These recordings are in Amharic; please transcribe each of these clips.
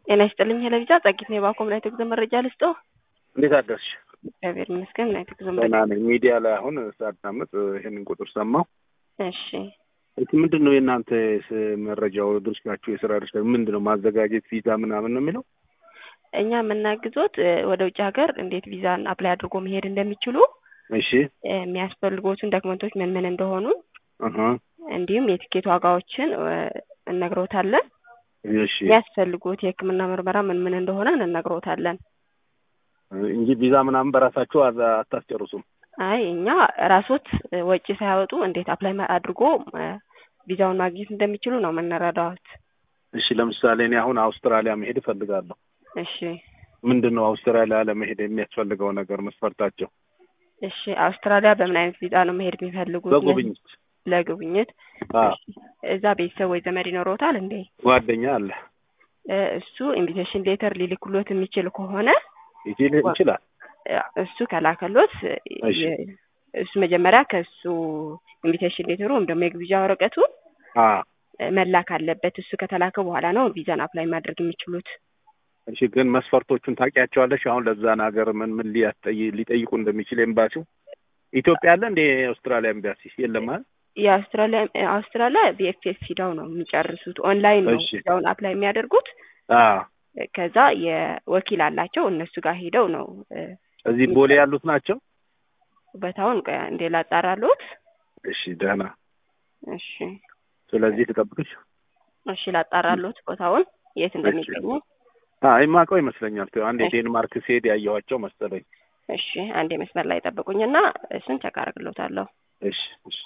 ጤና ይስጥልኝ ሄለቢዛ ጸጊት ነው የባኮም ላይ ተጉዞ መረጃ ልስጦ። እንዴት አደርሽ? እግዚአብሔር ይመስገን ላይ ተጉዞ ደህና መረጃ ነኝ። ሚዲያ ላይ አሁን ሳዳምጥ ይህንን ቁጥር ሰማሁ። እሺ እስኪ ምንድን ነው የእናንተ ስ- መረጃው ድርሻችሁ፣ የስራ ድርሻ ምንድን ነው? ማዘጋጀት ቪዛ ምናምን ነው የሚለው? እኛ የምናግዞት እ፣ ወደ ውጭ ሀገር እንዴት ቪዛን አፕላይ አድርጎ መሄድ እንደሚችሉ እሺ እ፣ የሚያስፈልጎትን ዶክመንቶች ምን ምን እንደሆኑ አሀ እንዲሁም የቲኬት ዋጋዎችን እ፣ እነግሮታለን። እሺ የሚያስፈልጉት የሕክምና ምርመራ ምን ምን እንደሆነ እንነግሮታለን። እንጂ ቪዛ ምናምን በራሳችሁ አዛ- አታስጨርሱም? አይ እኛ ራሶት እ፣ ወጪ ሳያወጡ እንዴት አፕላይ ማ- አድርጎ እ፣ ቪዛውን ማግኘት እንደሚችሉ ነው የምንረዳዎት። እሺ ለምሳሌ እኔ አሁን አውስትራሊያ መሄድ እፈልጋለሁ። እሺ ምንድን ነው አውስትራሊያ ለመሄድ የሚያስፈልገው ነገር መስፈርታቸው? እሺ አውስትራሊያ በምን አይነት ቪዛ ነው መሄድ የሚፈልጉት? በጉብኝት ለጉብኝት አ እዛ ቤተሰብ ወይ ዘመድ ይኖረውታል እንዴ? ጓደኛ አለ እ፣ እሱ ኢንቪቴሽን ሌተር ሊልክሎት የሚችል ከሆነ ይችል ይችላል። እ፣ እሱ ከላከሎት እ፣ እሺ። የ- እሱ መጀመሪያ ከእሱ ኢንቪቴሽን ሌተሩ ወይም ደግሞ የግብዣ ወረቀቱ አ እ፣ መላክ አለበት። እሱ ከተላከ በኋላ ነው ቪዛን አፕላይ ማድረግ የሚችሉት። እሺ ግን መስፈርቶቹን ታውቂያቸዋለሽ? አሁን ለዛን ሀገር ምን ምን ሊያስጠይ- ሊጠይቁ እንደሚችል ኤምባሲው ኢትዮጵያ አለ እንደ የአውስትራሊያ ኤምባሲ የለም አይደል? የአውስትራሊያ አውስትራሊያ ቢኤፍኤስ ሂደው ነው የሚጨርሱት። ኦንላይን ነው እሺ። ቪዛውን አፕላይ የሚያደርጉት። አ እ፣ ከዛ የወኪል አላቸው እነሱ ጋር ሄደው ነው እ፣ እዚህ ቦሌ ያሉት ናቸው። ቦታውን ቆይ እንዴ ላጣራሉት። እሺ ደህና። እሺ ስለዚህ ልጠብቅሽ። እሺ ላጣራሉት ቦታውን የት እንደሚገኙ። አይ ማውቀው ይመስለኛል። ተይው፣ አንድ እሺ። የዴንማርክ ሲሄድ ያየኋቸው መሰለኝ። እሺ አንዴ መስመር ላይ ጠብቁኝና እሱን ቸክ አደርግልዎታለሁ። እሺ እሺ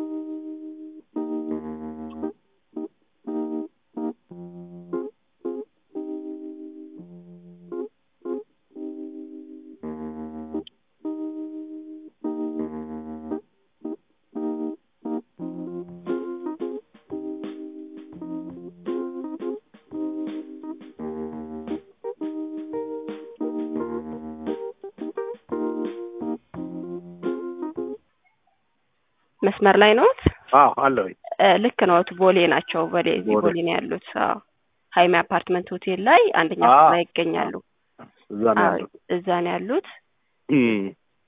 መስመር ላይ ነዎት? አዎ አለሁኝ። እ፣ ልክ ነዎት። ቦሌ ናቸው። ቦሌ እዚህ ቦሌ። ቦሌ ነው ያሉት። አዎ ሀይሜ አፓርትመንት ሆቴል ላይ አንደኛ አዎ። ፎቅ ላይ ይገኛሉ። እዛ ነው አዎ ያለው። እዛ ነው ያሉት። እም።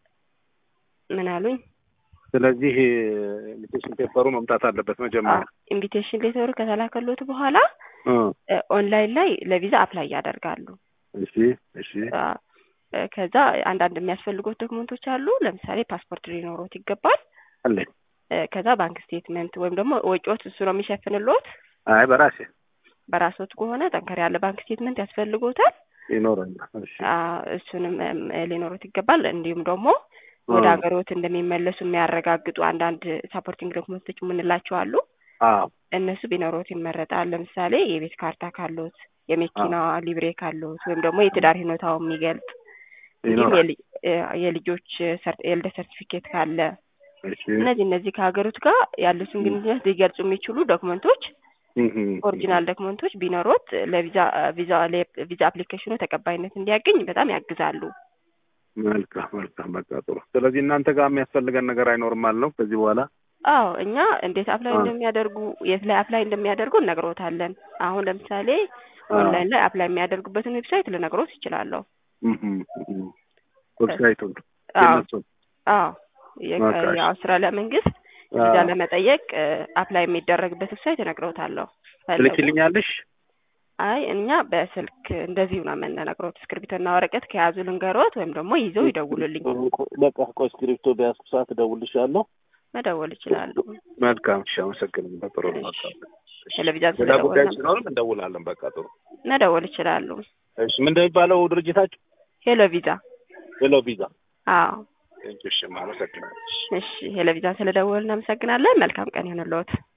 ምን አሉኝ? ስለዚህ ኢንቪቴሽን ፔፐሩ መምጣት አለበት መጀመሪያ። ኢንቪቴሽን ሌተሩ ከተላከሎት በኋላ እ እ፣ ኦንላይን ላይ ለቪዛ አፕላይ ያደርጋሉ። እሺ እሺ አ፣ እ፣ ከዛ አንዳንድ የሚያስፈልጉት ዶክመንቶች አሉ። ለምሳሌ ፓስፖርት ሊኖሮት ይገባል። አለኝ። እ፣ ከዛ ባንክ ስቴትመንት ወይም ደግሞ ወጪዎት እሱ ነው የሚሸፍንሎት። አይ በራሴ በራሶት ከሆነ ጠንከር ያለ ባንክ ስቴትመንት ያስፈልጎታል። ይኖረኛል። እሺ አ፣ እሱንም እም፣ ሊኖሩት ይገባል። እንዲሁም ደግሞ ወደ እ። ሀገሮት እንደሚመለሱ የሚያረጋግጡ አንዳንድ ሳፖርቲንግ ዶክመንቶች የምንላቸው አሉ። አዎ እነሱ ቢኖሩት ይመረጣል። ለምሳሌ የቤት ካርታ ካሎት፣ የመኪና ሊብሬ ካሎት ወይም ደግሞ የትዳር ሁኔታው የሚገልጽ እንዲሁም ይኖራል። የልጅ- እ፣ የልጆች ሰር- የልደት ሰርቲፊኬት ካለ እሺ እነዚህ እነዚህ ከሀገሮት ጋር ያሉትን ግንኙነት ሊገልጹ የሚችሉ ዶክመንቶች እህ ኦሪጂናል ዶክመንቶች ቢኖሩት ለቪዛ ቪዛ ቪዛ አፕሊኬሽኑ ተቀባይነት እንዲያገኝ በጣም ያግዛሉ። መልካም መልካም። በቃ ጥሩ። ስለዚህ እናንተ ጋር የሚያስፈልገን ነገር አይኖርም ማለት ነው ከዚህ በኋላ? አዎ እኛ እንዴት አፕላይ አ። እንደሚያደርጉ የት ላይ አፕላይ እንደሚያደርጉ እነግሮታለን። አሁን ለምሳሌ አ። ኦንላይን ላይ አፕላይ የሚያደርጉበትን ዌብሳይት ልነግሮት ይችላለሁ። እህ እህ ዌብሳይቱን አዎ የእነሱን አዎ የ- በቃ እሺ። የአውስትራሊያ መንግስት አ። ቪዛ ለመጠየቅ አፕላይ የሚደረግበት ዌብሳይት እነግሮታለሁ። ፈለጉ? ትልኪልኛለሽ? አይ እኛ በስልክ እንደዚሁ ነው የምንነግሮት። እስክሪብቶና ወረቀት ከያዙ ልንገሮት ወይም ደግሞ ይዘው ይደውሉልኝ። በቃ ቆይ እስክሪብቶ በያዝኩ ሰዓት እደውልልሻለሁ። መደወል ይችላሉ። መልካም እሺ፣ አመሰግናለሁ። ጥሩ ነው። በቃ ቴሌቪዥን ሌላ ጉዳይ ስለደወልን ሲኖርም እንደውላለን። በቃ ጥሩ። መደወል ይችላሉ። እሺ፣ ምን እንደሚባለው ድርጅታችሁ? ሄሎ ቪዛ። ሄሎ ቪዛ። አዎ ቴንኪው። እሺ፣ አመሰግናለሁ። እሺ ሄሎ ቪዛ ስለደወልን እናመሰግናለን። መልካም ቀን ይሁንልዎት።